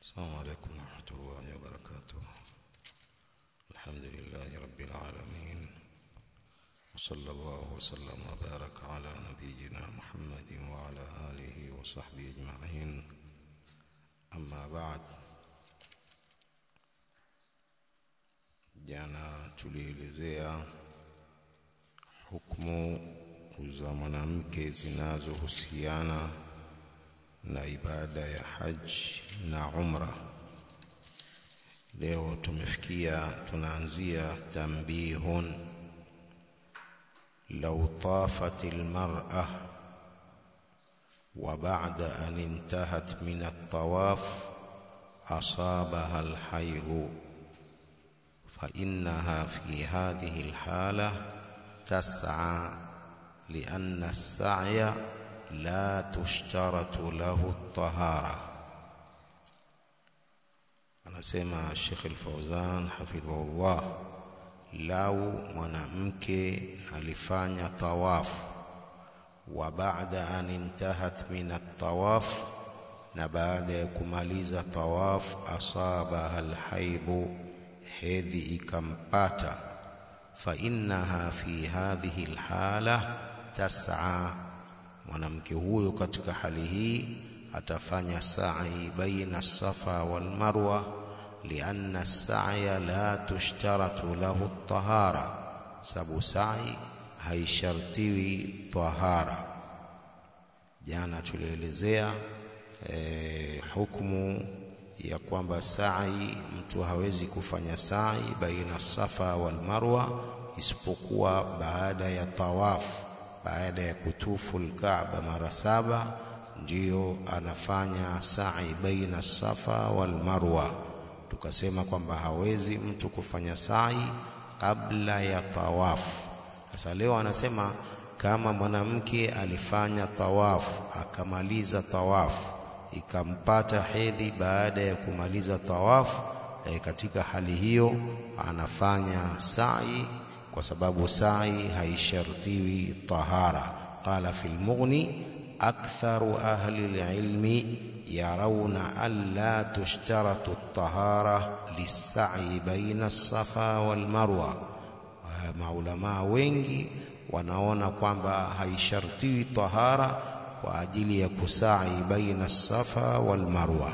السلام عليكم ورحمة الله وبركاته الحمد لله رب العالمين وصلى الله وسلم وبارك على نبينا محمد وعلى آله وصحبه أجمعين أما بعد jana tulielezea hukumu za mwanamke zinazohusiana na ibada ya haji na umra. Leo tumefikia, tunaanzia tambihun, lau tafat almar'a wa ba'da an intahat min at-tawaf asabaha alhaydhu فإنها في هذه الحالة تسعى لأن السعي لا تشترط له الطهارة anasema Sheikh Al-Fauzan hafidhahullah, lau mwanamke alifanya tawafu wa baada an intahat min at-tawaf, na baada ya kumaliza tawaf asabaha alhaidhu hedhi ikampata, fa innaha fi hadhihi alhala tas'a, mwanamke huyo katika hali hii atafanya sa'i baina safa wal marwa, lianna sa'ya la tushtaratu lahu at-tahara, sababu sa'i haishartiwi tahara. Jana tulielezea eh, hukumu ya kwamba sa'i mtu hawezi kufanya sa'i baina safa wal marwa isipokuwa baada ya tawafu, baada ya kutufu al-Kaaba mara saba, ndiyo anafanya sa'i baina safa wal marwa. Tukasema kwamba hawezi mtu kufanya sa'i kabla ya tawafu. Sasa leo anasema kama mwanamke alifanya tawafu akamaliza tawafu ikampata hedhi baada ya kumaliza tawafu e, katika hali hiyo anafanya sa'i kwa sababu sa'i haishartiwi tahara. Qala fil Mughni, aktharu ahli alilmi yarawna an la tushtaratu at-tahara lis-sa'i baina as-safa wal marwa. Maulamaa wengi wanaona kwamba haishartiwi tahara kwa ajili ya kusai baina safa wal marwa.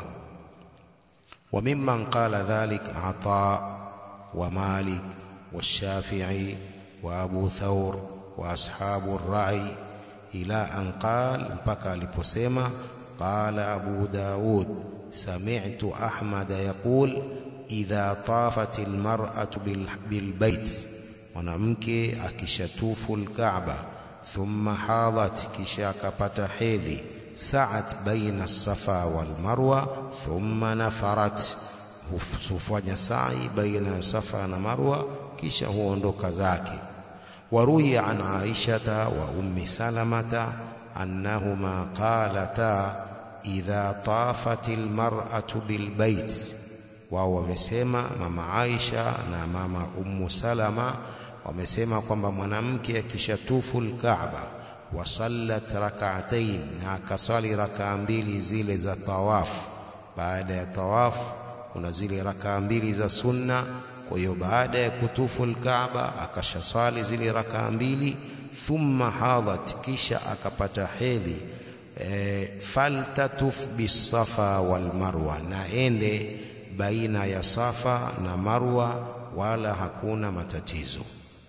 Wa mimman qala dhalik Ata wa Malik wa Shafi'i wa Abu Thawr wa ashabu rai ila an qal, mpaka aliposema qala Abu Daud sami'tu Ahmad yaqul idha tafat almar'atu bilbait, mwanamke akishatufu alkaaba thumma hadat, kisha akapata hedhi, sa'at baina safa wal marwa thumma nafarat, hufanya sa'i baina safa na marwa, kisha huondoka zake. Waruya an aishata wa ummi salamata annahuma qalata idha tafat almar'atu bilbait, wao wamesema mama Aisha na mama ummu Salama wamesema kwamba mwanamke akishatufu al-Kaaba wasallat rak'atayn, na akaswali rakaa mbili zile za tawafu. Baada ya tawafu kuna zile rakaa mbili za sunna. Kwa hiyo baada ya kutufu al-Kaaba akashaswali zile rakaa mbili, thumma hadat, kisha akapata hedhi e, faltatuf bisafa wal marwa, na ende baina ya Safa na Marwa, wala hakuna matatizo.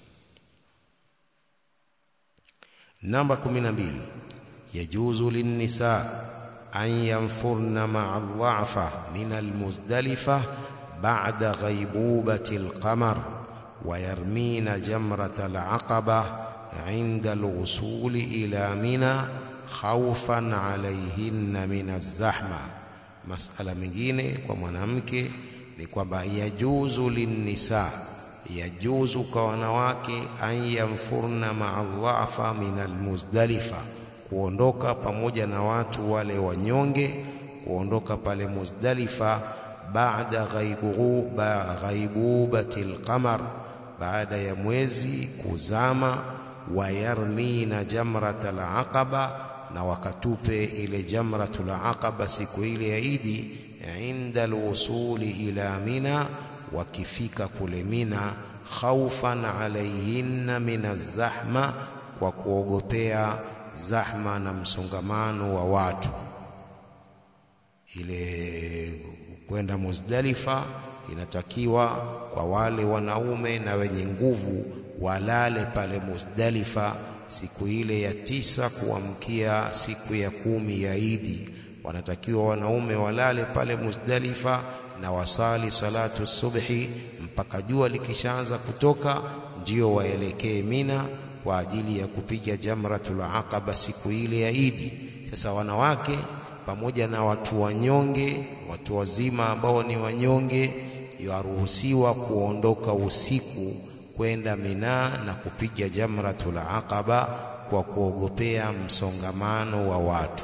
Namba 12 yajuzu linnisa an yanfurna ma'a dha'fa min almuzdalifa ba'da ghaibubati alqamar wa yarmina jamrata alaqaba 'inda alwusuli ila mina khawfan 'alayhinna min alzahma. Masala mengine kwa mwanamke ni kwamba yajuzu linnisa yajuzu kwa wanawake an yanfurna maa dhafa min almuzdalifa, kuondoka pamoja na watu wale wanyonge, kuondoka pale Muzdalifa baada ghaibubati alqamar, baada ya mwezi kuzama, wayarmina jamrata alaqaba, na wakatupe ile jamratul aqaba siku ile ya Idi inda alwusuli ila Mina, wakifika kule Mina, khaufan alaihinna min azzahma, kwa kuogopea zahma na msongamano wa watu. Ile kwenda Muzdalifa inatakiwa kwa wale wanaume na wenye nguvu walale pale Muzdalifa siku ile ya tisa kuamkia siku ya kumi ya Idi. Wanatakiwa wanaume walale pale Muzdalifa na wasali salatu subhi mpaka jua likishaanza kutoka, ndio waelekee Mina kwa ajili ya kupiga jamratul aqaba siku ile ya Idi. Sasa wanawake pamoja na watu wanyonge, watu wazima ambao ni wanyonge, yaruhusiwa kuondoka usiku kwenda Mina na kupiga jamratul aqaba kwa kuogopea msongamano wa watu.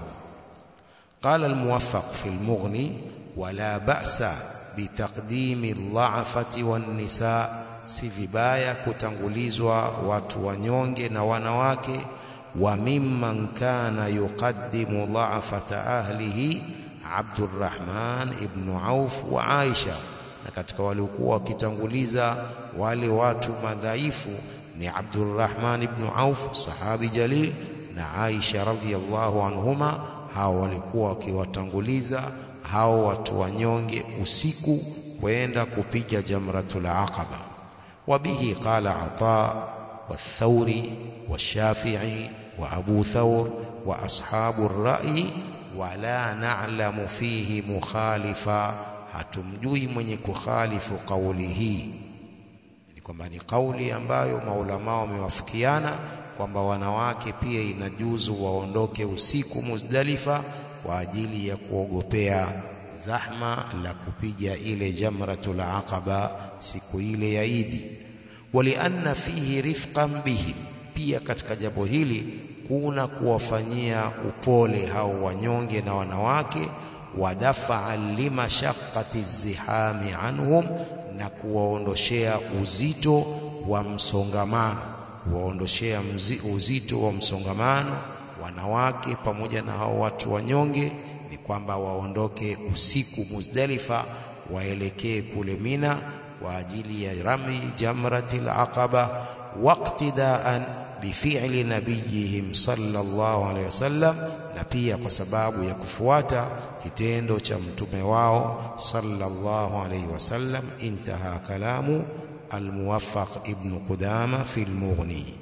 Qala almuwaffaq fi almughni wala ba'sa bitaqdimi aldha'afati wan-nisa, si vibaya kutangulizwa watu wanyonge na wanawake. Wa mimman kana yuqaddimu dha'afata ahlihi Abdurrahman ibn Auf wa Aisha na katika waliokuwa wakitanguliza wale watu madhaifu ni Abdurrahman ibn Auf sahabi jalil na Aisha radhiyallahu anhuma. Hao walikuwa wakiwatanguliza hao watu wanyonge usiku kwenda kupiga jamratul aqaba. Wa bihi qala Ata wathauri washafi'i wa Abu Thawr wa ashabu ar-ra'yi wala na'lamu fihi mukhalifa hatumjui mwenye kukhalifu kauli hii. Ni kwamba ni kauli ambayo maulamaa wamewafikiana kwamba wanawake pia inajuzu waondoke usiku Muzdalifa kwa ajili ya kuogopea zahma la kupiga ile jamratul aqaba siku ile ya Idi. Walianna fihi rifqan bihim, pia katika jambo hili kuna kuwafanyia upole hao wanyonge na wanawake wadafaa limashaqati zihami anhum, na kuwaondoshea uzito wa msongamano, kuwaondoshea uzito wa msongamano wanawake pamoja na hao watu wanyonge. Ni kwamba waondoke usiku Muzdalifa, waelekee kule Mina kwa ajili ya rami jamratil aqaba, waqtidaan bifi'li nabiyihim sallallahu alaihi wasallam, na pia kwa sababu ya kufuata kitendo cha mtume wao sallallahu alaihi wasallam. Intaha kalamu almuwaffaq ibn Qudama fi almughni.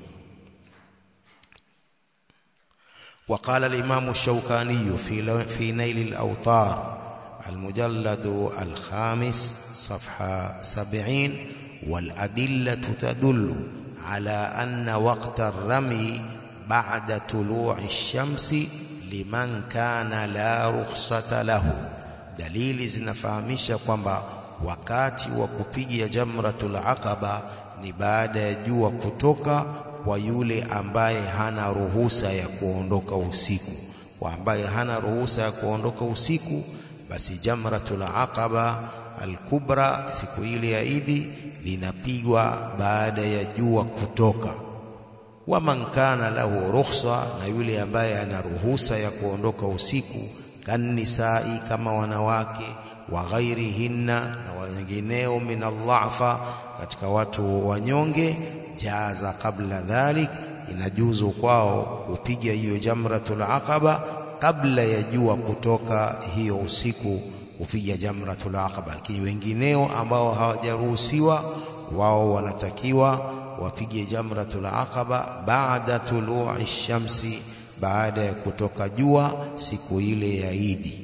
وقال الإمام الشوكاني في في نيل الأوطار المجلد الخامس صفحة سبعين والأدلة تدل على أن وقت الرمي بعد طلوع الشمس liman kana la rukhsata lahu. Dalili zinafahamisha kwamba wakati wa kupiga jamratul aqaba ni baada ya jua kutoka kwa yule ambaye hana ruhusa ya kuondoka usiku. Kwa ambaye hana ruhusa ya kuondoka usiku, basi jamratul aqaba alkubra siku ile ya Idi linapigwa baada ya jua kutoka wa man kana lahu rukhsa, na yule ambaye ana ruhusa ya kuondoka usiku, kannisai, kama wanawake, wa ghairihinna, na wengineo, min aldhafa, katika watu wanyonge, jaza qabla dhalik, inajuzu kwao kupiga hiyo jamratul aqaba kabla ya jua kutoka hiyo usiku, kupiga jamratul aqaba. Lakini wengineo ambao hawajaruhusiwa, wao wanatakiwa wapige jamratul aqaba baada tulu'i shamsi, baada ya kutoka jua siku ile ya Idi.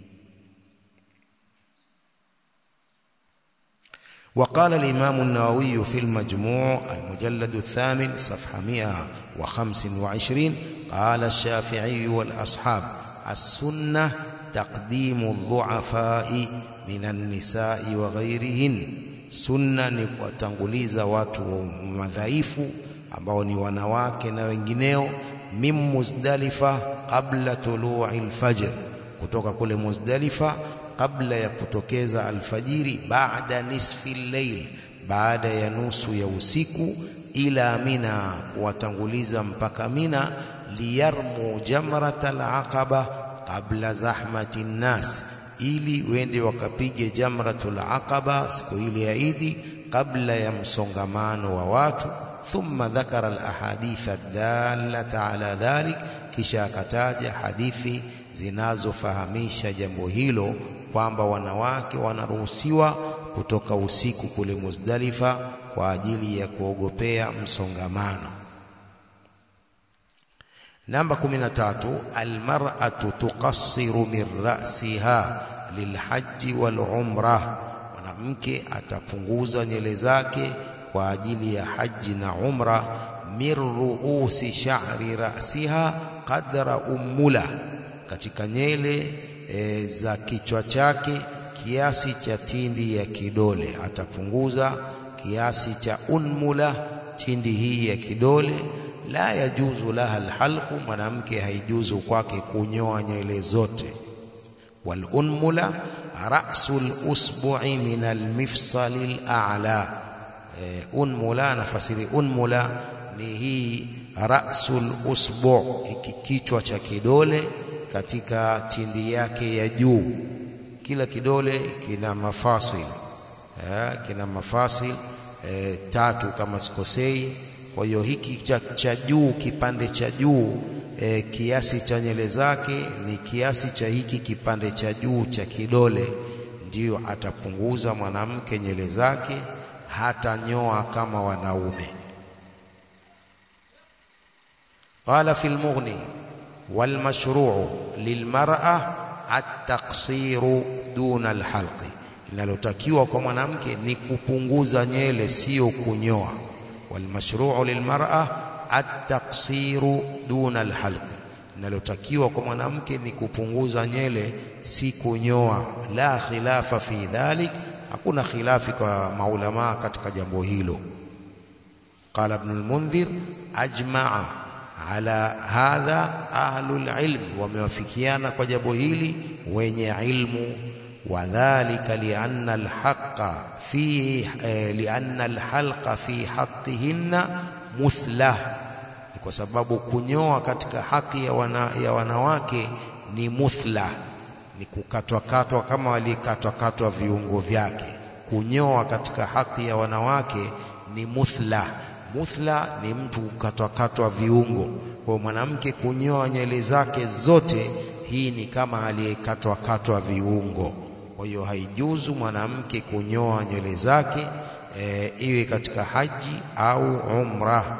وقال الإمام النووي في المجموع المجلد الثامن صفحة 125 قال الشافعي والأصحاب السنة تقديم الضعفاء من النساء وغيرهن Sunna ni kuwatanguliza watu madhaifu ambao ni wanawake na wengineo, min Muzdalifa qabla tulu'i alfajr, kutoka kule Muzdalifa kabla ya kutokeza alfajiri, baada nisfi llail, baada ya nusu ya usiku, ila Mina, kuwatanguliza mpaka Mina, liyarmu jamrat alaqaba qabla zahmati nnas ili wende wakapige jamratul aqaba siku ile ya Idi kabla ya msongamano wa watu thumma dhakara alahadith adallata ala dhalik kisha akataja hadithi zinazofahamisha jambo hilo kwamba wanawake wanaruhusiwa kutoka usiku kule Muzdalifa kwa ajili ya kuogopea msongamano namba 13 almar'atu tuqassiru min ra'siha lilhaji wal umrah mwanamke atapunguza nywele zake kwa ajili ya haji na umra min ruusi sha'ri ra'siha qadra ummula katika nywele e, za kichwa chake kiasi cha tindi ya kidole atapunguza kiasi cha unmula tindi hii ya kidole la yajuzu laha alhalqu mwanamke haijuzu kwake kunyoa nywele zote wal unmula ra'sul usbu'i min almifsal al'a e, unmula nafasiri unmula ni hii ra'sul usbu' hiki kichwa cha kidole katika tindi yake ya juu kila kidole kina mafasil eh, kina mafasil eh, tatu kama sikosei kwa hiyo hiki cha, cha juu kipande cha juu e, kiasi cha nywele zake ni kiasi cha hiki kipande cha juu cha kidole, ndiyo atapunguza mwanamke nywele zake, hata nyoa kama wanaume. Qala fi lmughni walmashruu lilmar'a at-taqsiru duna alhalqi, linalotakiwa kwa mwanamke ni kupunguza nywele, sio kunyoa walmashruu lilmar'a at-taqsiru duna alhalqi, linalotakiwa kwa mwanamke ni kupunguza nywele, si kunyoa. La khilafa fi dhalik, hakuna khilafi kwa maulamaa katika jambo hilo. Qala Ibn al-Mundhir ajma'a ala hadha ahlul ilmi, wamewafikiana kwa jambo hili wenye ilmu wadhalika lianna alhaqa fi eh, lianna alhalqa fi haqqihinna muthlah, ni kwa sababu kunyoa katika haki ya, wana, ya wanawake ni muthla, ni kukatwakatwa kama walikatwakatwa viungo vyake. Kunyoa katika haki ya wanawake ni muthla. Muthla ni mtu kukatwakatwa viungo. Kwa mwanamke kunyoa nywele zake zote, hii ni kama aliyekatwakatwa viungo. Kwa hiyo haijuzu mwanamke kunyoa nywele zake e, iwe katika haji au umra.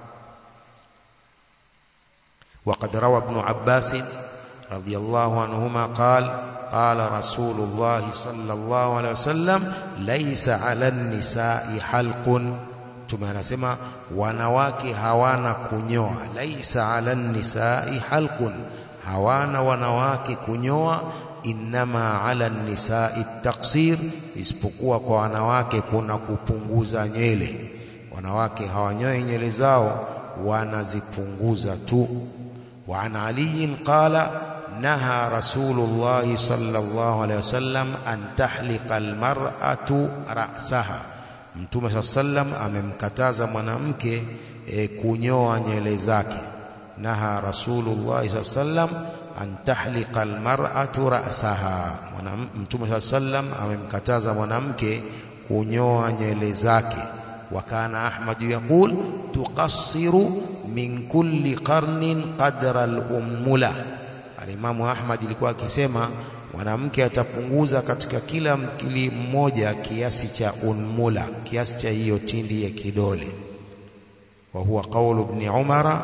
Waqad rawa Ibn Abbas radhiyallahu anhuma qala qala Rasulullah sallallahu alayhi wasallam laysa ala an-nisa'i halqun, Mtume anasema wanawake hawana kunyoa. Laisa ala an-nisa'i halqun, hawana wanawake kunyoa innama ala nisai taksir, isipokuwa kwa wanawake kuna kupunguza nywele. Wanawake hawanyoi nywele zao, wanazipunguza tu. Wa an aliyin qala naha rasulullahi sallallahu alaihi wasallam an tahliqa almar'atu ra'saha, Mtume saa sallam amemkataza mwanamke e, kunyoa nywele zake. Naha rasulullahi saa sallam an tahliqa almar'atu ra'saha, Mtume saa sallam amemkataza mwanamke kunyoa nywele zake. Wa kana Ahmadu yaqul tuqassiru min kulli qarnin qadra al-ummula. Alimamu Ahmad ilikuwa akisema mwanamke atapunguza katika kila mkili mmoja kiasi cha unmula, kiasi cha hiyo tindi ya kidole. Wa huwa qawlu ibn Umara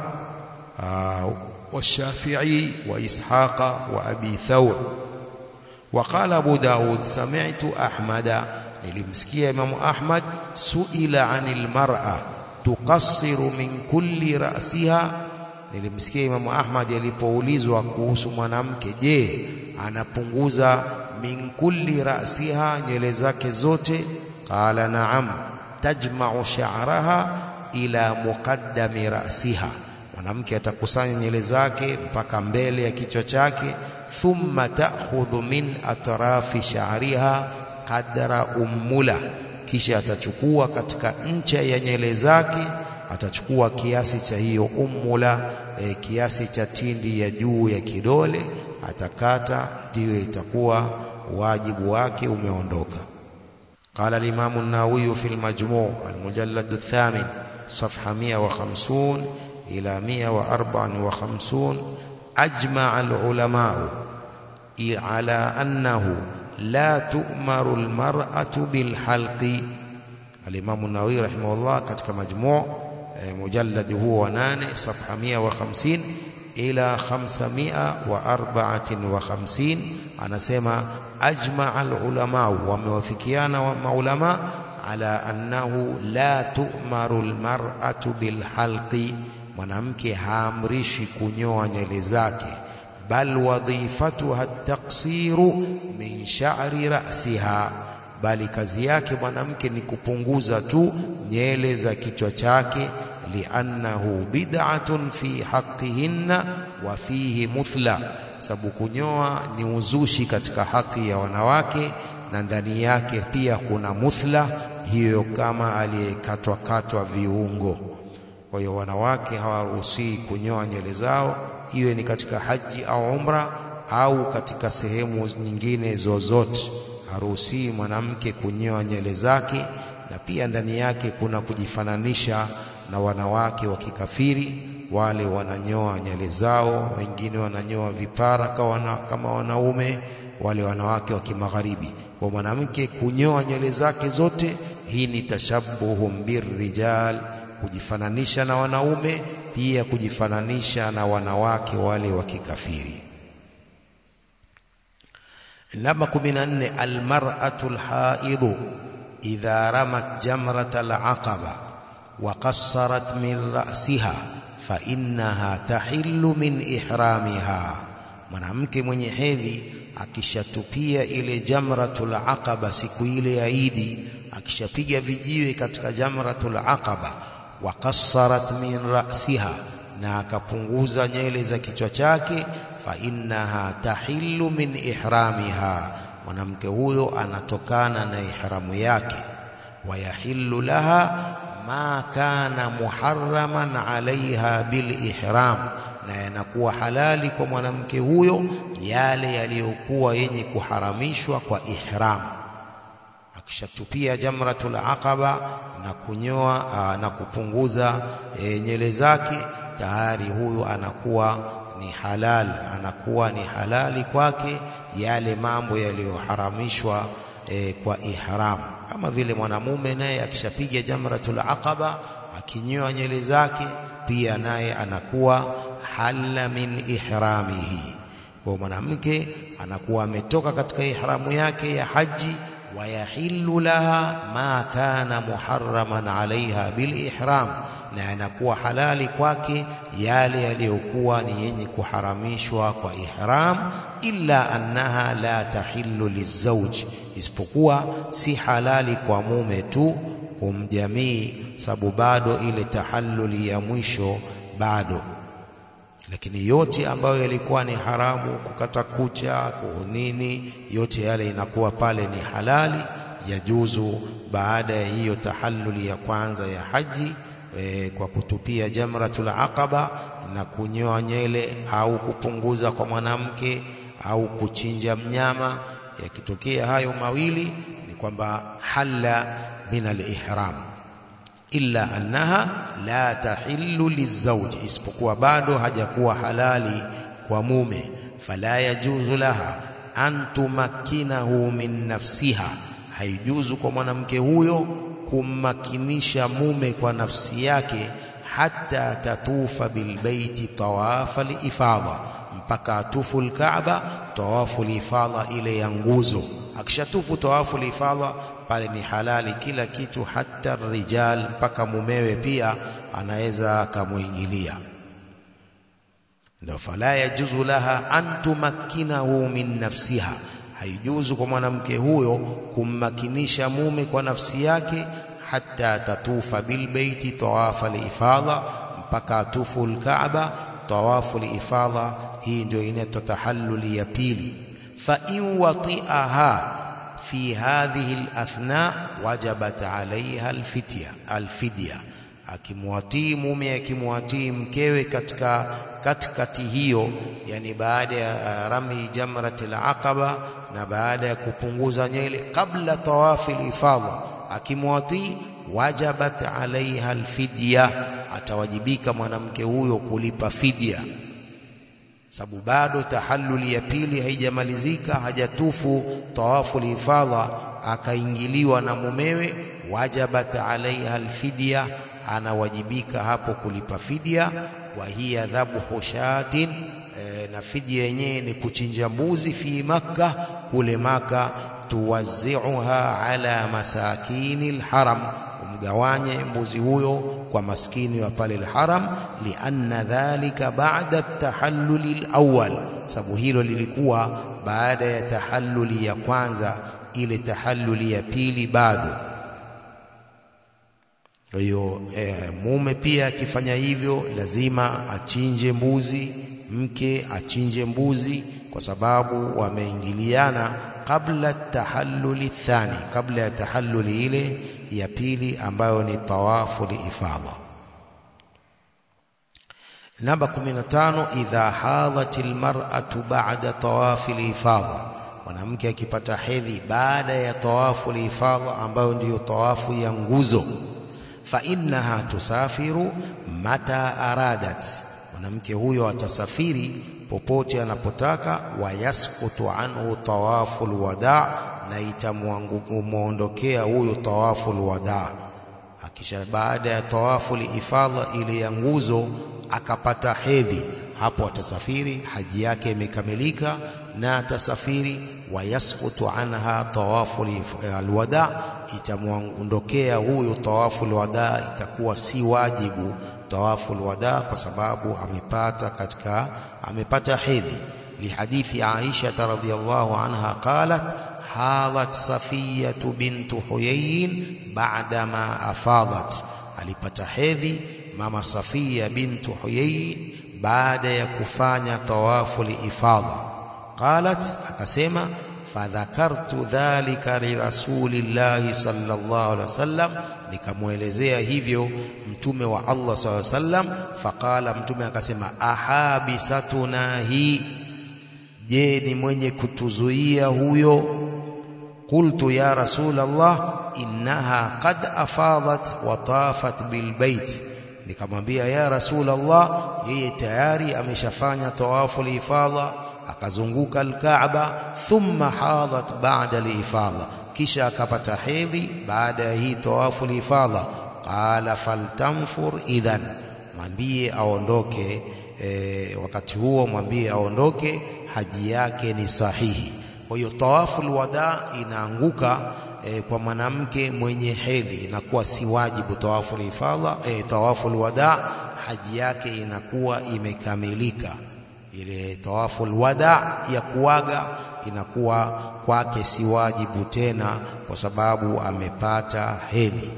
والشافعي وإسحاق وأبي ثور وقال أبو داود سمعت أحمد nilimsikia Imamu Ahmad suila anil mar'a tuqassiru min kulli ra'siha. Nilimsikia Imamu Ahmad alipoulizwa kuhusu mwanamke, je, anapunguza min kulli ra'siha, nywele zake zote? Qala na'am, tajma'u sha'raha ila muqaddami ra'siha mwanamke atakusanya nywele zake mpaka mbele ya kichwa chake. Thumma ta'khudhu min atrafi sha'riha qadra ummula, kisha atachukua katika ncha ya nywele zake, atachukua kiasi cha hiyo ummula, e, kiasi cha tindi ya juu ya kidole atakata, ndiyo itakuwa wajibu wake umeondoka. Qala al-Imam an-Nawawi fi al-Majmu' al-mujallad ath-thamin صفحة 150 إلى 154 أجمع العلماء على أنه لا تؤمر المرأة بالحلق الإمام النووي رحمه الله katika majmuu mujallad huo wa 8 صفحة 150 إلى 554 anasema ajma alulama wamewafikiana wa maulama ala annahu la tu'maru almar'atu bilhalqi mwanamke haamrishwi kunyoa nywele zake bal wadhifatuha at-taqsiru min sha'ri ra'siha bali kazi yake mwanamke ni kupunguza tu nywele za kichwa chake liannahu bid'atun fi haqqihinna wa fihi muthla sababu kunyoa ni uzushi katika haki ya wanawake na ndani yake pia kuna muthla hiyo kama aliyekatwa katwa viungo kwa hiyo wanawake hawaruhusiwi kunyoa nywele zao iwe ni katika haji au umra au katika sehemu nyingine zozote haruhusiwi mwanamke kunyoa nywele zake na pia ndani yake kuna kujifananisha na wanawake wa kikafiri wale wananyoa nywele zao wengine wananyoa vipara kama wanaume wale wanawake wa kimagharibi kwa mwanamke kunyoa nywele zake zote hii ni tashabuhum birrijal kujifananisha na wanaume pia kujifananisha na wanawake wale wa kikafiri namba 14 almar'atu alhaidu idha ramat jamrat alaqaba wa qassarat min ra'siha fa innaha tahillu min ihramiha mwanamke mwenye hedhi akishatupia ile jamratul aqaba siku ile ya Idi akishapiga vijiwe katika jamratul aqaba wa qassarat min ra'siha na akapunguza nywele za kichwa chake fa innaha tahillu min ihramiha mwanamke huyo anatokana na ihramu yake wa yahillu laha ma kana muharraman alaiha bil ihram na yanakuwa halali kwa mwanamke huyo yale yaliyokuwa yenye kuharamishwa kwa ihram akishatupia jamratul aqaba na kunyoa aa, na kupunguza e, nyele zake tayari huyu anakuwa ni halal anakuwa ni halali kwake yale mambo yaliyoharamishwa e, kwa ihram kama vile mwanamume naye akishapiga jamratul aqaba akinyoa nyele zake pia naye anakuwa halla min ihramihi kwa mwanamke anakuwa ametoka katika ihramu yake ya haji wayahillu laha ma kana muharraman alaiha bil ihram na yanakuwa halali kwake yale yaliyokuwa ni yenye kuharamishwa kwa ihram illa annaha la tahillu lizauj isipokuwa si halali kwa mume tu kumjamii sababu bado ile tahalluli ya mwisho bado lakini yote ambayo yalikuwa ni haramu kukata kucha kunini yote yale inakuwa pale ni halali yajuzu baada ya hiyo tahalluli ya kwanza ya haji e, kwa kutupia jamratul aqaba na kunyoa nyele au kupunguza kwa mwanamke au kuchinja mnyama yakitokea hayo mawili ni kwamba halla min al-ihram illa annaha la tahillu lizauji isipokuwa bado hajakuwa halali kwa mume fala yajuzu laha an tumakkinahu min nafsiha haijuzu kwa mwanamke huyo kummakinisha mume kwa nafsi yake hata tatufa bilbaiti tawafa lifadha mpaka atufu alkaaba tawafu lifadha ile ya nguzo akishatufu tawafu lifadha pale ni halali kila kitu hata rijal mpaka mumewe pia anaweza akamuingilia ndio fala yajuzu laha an tumakkinahu min nafsiha haijuzu kwa mwanamke huyo kummakinisha mume kwa nafsi yake hata tatufa bilbaiti tawafa lifadha mpaka atufu alkaaba tawafu lifadha hii ndio inaitwa tahalluli ya pili fa in wati'aha في هذه الأثناء وجبت عليها الفتية الفدية akimwatii mume akimwatii mkewe katika katikati hiyo, yani baada ya rami jamratil aqaba na baada ya kupunguza nywele, kabla tawafi ifadha, akimwatii wajabat alaiha alfidya, atawajibika mwanamke huyo kulipa fidya, sababu bado tahalluli ya pili haijamalizika, hajatufu tawafu ifadha, akaingiliwa na mumewe, wajabat alaiha alfidya anawajibika hapo kulipa fidya. wa hiya dhabhu shatin e, na fidya yenyewe ni kuchinja mbuzi fi Makka, kule Maka. tuwaziuha ala masakini lharam, umgawanye mbuzi huyo kwa maskini wa pale lharam. lianna dhalika ba'da tahalluli lawal, sababu hilo lilikuwa baada ya tahalluli ya kwanza, ile tahalluli ya pili bado kwa hiyo e, mume pia akifanya hivyo lazima achinje mbuzi, mke achinje mbuzi, kwa sababu wameingiliana kabla tahalluli thani, kabla ya tahalluli ile ya pili ambayo ni tawafu liifadha. Namba 15, idha hadhat almar'atu ba'da tawafi liifadha, mwanamke akipata hedhi baada ya tawafu liifadha ambayo ndiyo tawafu ya nguzo fa innaha tusafiru mata aradat, mwanamke huyo atasafiri popote anapotaka. Wa yasqutu anhu tawafu lwada, na itamwondokea huyo tawafu lwada. Akisha baada ya tawafu liifadha ile ya nguzo akapata hedhi, hapo atasafiri, haji yake imekamilika na atasafiri. Wa yasqutu anha tawafu alwada itamwondokea huyo tawafu alwada, itakuwa si wajibu tawafu alwada kwa sababu amepata katika amepata hedhi. Lihadithi Aisha radhiyallahu anha qalat hadhat Safiyatu bintu Huyayin ba'da ma afadat, alipata hedhi mama Safiya bintu Huyayin baada ya kufanya tawafu liifadha. Qalat, akasema fadhakartu dhalika lirasulillahi sallallahu alaihi wasallam, nikamwelezea hivyo mtume wa Allah sallallahu alaihi wasallam. Faqala, mtume akasema ahabisatuna hi, je, ni mwenye kutuzuia huyo? Qultu ya rasulallah innaha qad afadat wa tafat bilbait, nikamwambia ya rasulallah, yeye tayari ameshafanya tawafu lifadha akazunguka Alkaaba, thumma hadat ba'da lifadha, kisha akapata hedhi baada ya hii tawafu lifadha. Qala faltanfur idhan, mwambie aondoke. E, wakati huo mwambie aondoke, haji yake ni sahihi. Kwa hiyo tawafu alwada inaanguka e, kwa mwanamke mwenye hedhi, inakuwa si wajibu tawafu lifadha. E, tawafu alwada haji yake inakuwa imekamilika ile tawafu alwada ya kuaga inakuwa kwake si wajibu tena, kwa sababu amepata hedhi.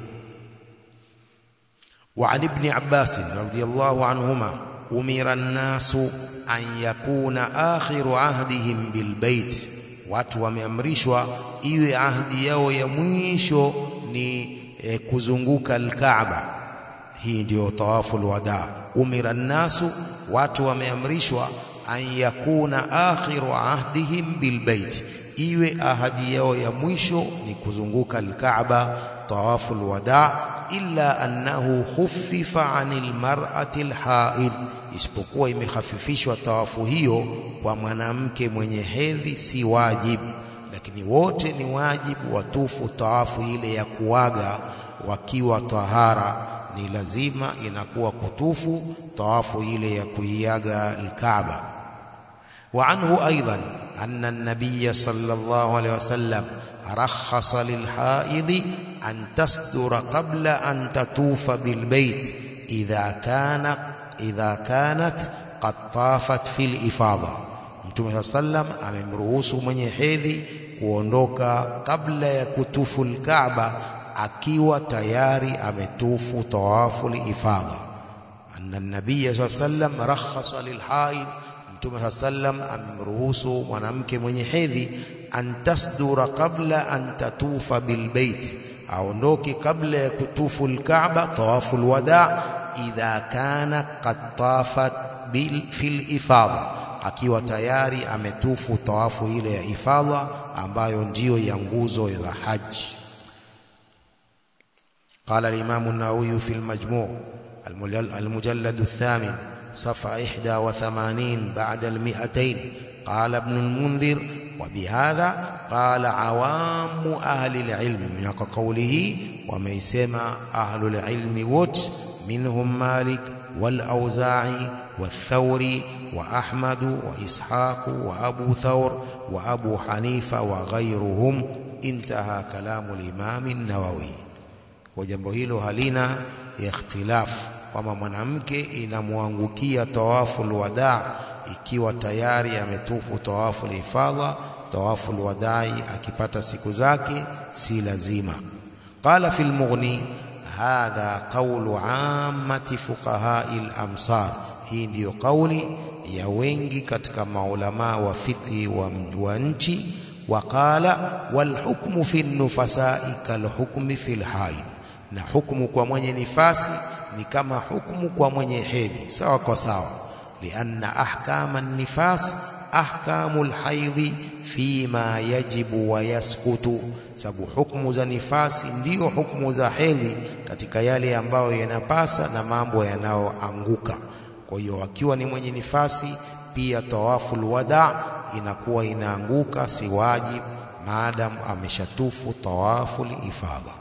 Wa an ibni Abbas radhiyallahu anhuma umira nnasu an yakuna akhiru ahdihim bilbait, watu wameamrishwa iwe ahdi yao ya mwisho ni e, kuzunguka Alkaaba. Hii ndiyo tawafu alwada. Umira nnasu, watu wameamrishwa an yakuna akhiru ahdihim bilbait, iwe ahadi yao ya mwisho ni kuzunguka Alkaaba, tawafu alwada. Illa annahu khuffifa anil mar'ati alhaid, isipokuwa imehafifishwa tawafu hiyo kwa mwanamke mwenye hedhi, si wajibu, lakini wote ni wajibu watufu tawafu ile ya kuaga wakiwa tahara ni lazima inakuwa kutufu tawafu ile ya kuiaga Alkaaba. Wa anhu aidan anna an-nabiy sallallahu alayhi wasallam rakhasa lilhaidi an tasdura qabla an tatufa bilbait idha kana idha kanat qad tafat fil ifadha. Mtume sallam amemruhusu mwenye hedhi kuondoka kabla ya kutufu Alkaaba akiwa tayari ametufu tawafu liifadha. Anna nabiya saa sallam rakhasa lilhaid, Mtume saa sallam amemruhusu mwanamke mwenye hedhi an tasdura qabla an tatufa bilbait, aondoke kabla ya kutufu alkaaba tawafu alwada idha kana qad tafat bil fil ifadha akiwa tayari ametufu tawafu ile ya ifadha ambayo ndiyo ya nguzo za haji قال الإمام النووي في المجموع المجلد الثامن صفحة 81 بعد المئتين قال ابن المنذر وبهذا قال عوام أهل العلم من قوله وميسما أهل العلم وت منهم مالك والأوزاعي والثوري وأحمد وإسحاق وأبو ثور وأبو حنيفة وغيرهم انتهى كلام الإمام النووي kwa jambo hilo halina ikhtilafu kwamba mwanamke inamwangukia tawafu alwadaa ikiwa tayari ametufu tawafu alifadha tawafu alwadai akipata siku zake si lazima qala fil mughni hadha qawlu ammati fuqahai al-amsar hii ndiyo kauli ya wengi katika maulama wa fiqhi wa, wa nchi waqala walhukmu fi nufasai kalhukmi fi lhaid na hukumu kwa mwenye nifasi ni kama hukumu kwa mwenye hedhi sawa kwa sawa lianna ahkama nifas ahkamu lhaidhi fima yajibu wa yaskutu sababu hukumu za nifasi ndiyo hukumu za hedhi katika yale ambayo yanapasa na mambo yanayoanguka kwa hiyo akiwa ni mwenye nifasi pia tawafu lwada inakuwa inaanguka si wajib maadamu ameshatufu tawafu lifadha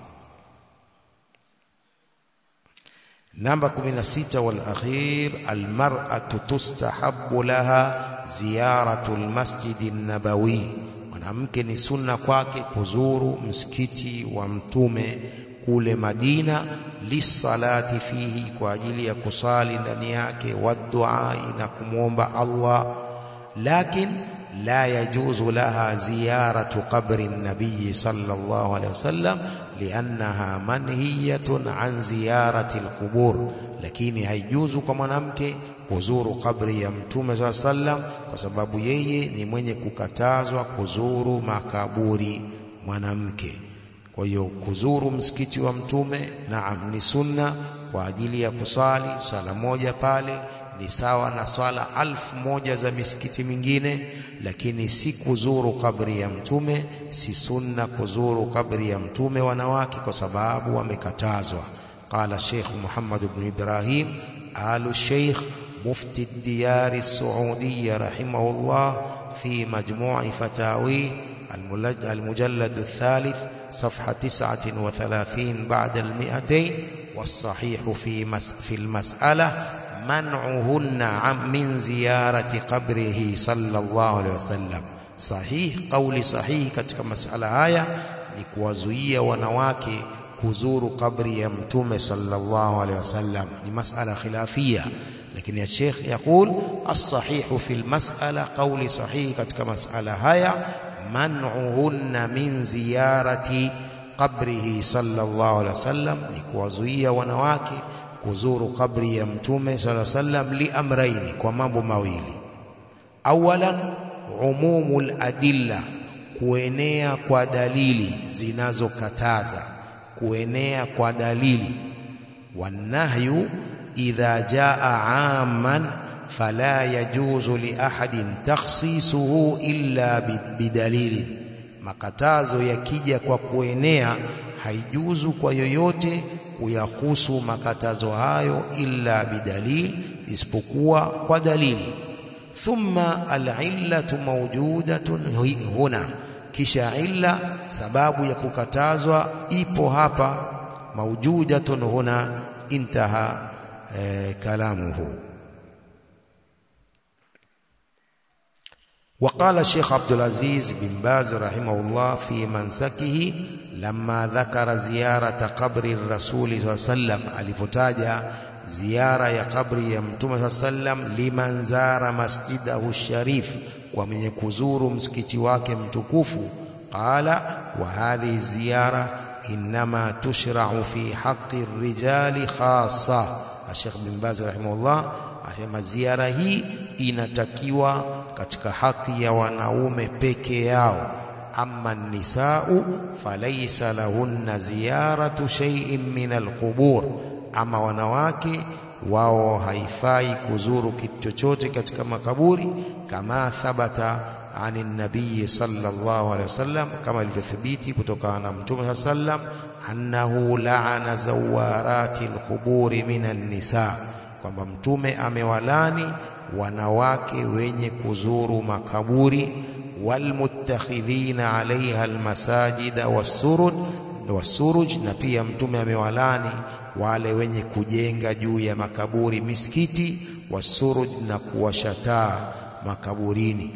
namba 16 wal akhir almar'atu tustahabbu laha ziyaratu almasjid an-nabawi mwanamke ni sunna kwake kuzuru msikiti wa mtume kule Madina lisalati fihi kwa ajili ya kusali ndani yake wadua na kumwomba Allah lakin la yajuzu laha ziyaratu qabri nabii sallallahu alaihi wasallam liannaha manhiyatun an ziyarati alqubur lakini haijuzu kwa mwanamke kuzuru kabri ya mtume saa sallam kwa sababu yeye ni mwenye kukatazwa kuzuru makaburi mwanamke kwa hiyo kuzuru msikiti wa mtume naam ni sunna kwa ajili ya kusali sala moja pale ni sawa na swala alfu moja za misikiti mingine lakini si kuzuru kabri ya mtume si sunna kuzuru kabri ya mtume wanawake kwa sababu wamekatazwa qala Sheikh Muhammad ibn Ibrahim alu Sheikh mufti diyar السعودية رحمه الله في مجموع فتاوي المجلد الثالث صفحة تسعة وثلاثين بعد المئتين والصحيح في, مس في المسألة منعهن من زيارة قبره صلى الله عليه وسلم صحيح قول صحيح katika masala haya ni kuwazuia wanawake kuzuru kabri ya mtume sallallahu alaihi wasallam ni masala khilafia lakini ya Sheikh يقول الصحيح في المسألة قول صحيح katika masala haya man'uhunna min ziyarati qabrihi sallallahu alaihi wasallam ni kuwazuia wanawake kuzuru kabri ya mtume sallallahu alaihi wasallam li amraini kwa mambo mawili awalan umumul adilla kuenea kwa dalili zinazokataza kuenea kwa dalili wanahyu idha jaa amman fala yajuzu li ahadin takhsisuhu illa bidalili makatazo yakija kwa kuenea haijuzu kwa yoyote kuyahusu makatazo hayo illa bidalil isipokuwa kwa dalili thumma alillatu mawjudatun huna kisha illa sababu ya kukatazwa ipo hapa mawjudatun huna intaha eh, kalamuhu وقال الشيخ عبد العزيز بن باز رحمه الله في منسكه لما ذكر زيارة قبر الرسول صلى الله عليه وسلم alipotaja ziara ya kabri ya mtume صلى الله عليه وسلم liman zara masjidahu sharif kwa mwenye kuzuru msikiti wake mtukufu qala wa hadhihi ziyara inma tushra'u fi haqqi ar-rijali khassa Sheikh bin Baz rahimahullah asema ziara hii inatakiwa katika haki ya wanaume peke yao amma nisau falaysa lahunna ziyaratu shay'in min alqubur, ama wanawake wao haifai kuzuru kitu chochote katika makaburi, kama thabata ani nabii sallallahu alaihi wasallam, kama ilivyothibiti kutokana na Mtume sallam annahu laana zawarati alquburi min annisa, kwamba Mtume amewalani wanawake wenye kuzuru makaburi, walmuttakhidhina alaiha almasajida wassurud wassuruj, na pia Mtume amewalani wale wenye kujenga juu ya makaburi misikiti, wassuruj, na kuwashataa makaburini.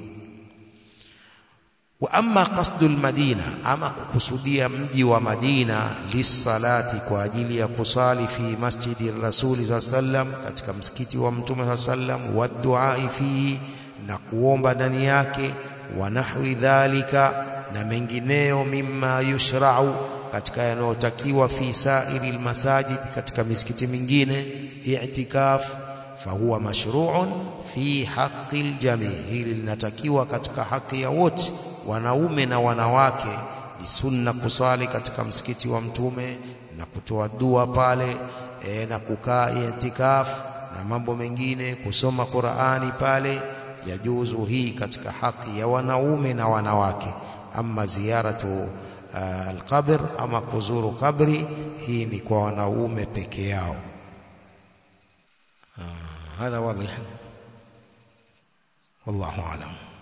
Wa amma qasdu almadina, ama kukusudia mji wa Madina, lisalati, kwa ajili ya kusali, fi masjidi rasuli saa sallam, katika msikiti wa Mtume saa sallam, wa duai fihi, na kuomba ndani yake, wa nahwi dhalika, na mengineyo, mimma yushrau katika yanayotakiwa fi sairi almasajid, katika misikiti mingine, i'tikaf fahuwa mashru'un fi haqqi aljamii, hili linatakiwa katika haki ya wote, wanaume na wanawake. Ni sunna kusali katika msikiti wa Mtume na kutoa dua pale e, na kukaa i'tikaf na mambo mengine, kusoma Qur'ani pale, yajuzu hii katika haki ya wanaume na wanawake. Ama ziyaratu alqabr ama kuzuru kabri, hii ni kwa wanaume peke yao. Hadha wadih, wallahu a'lam.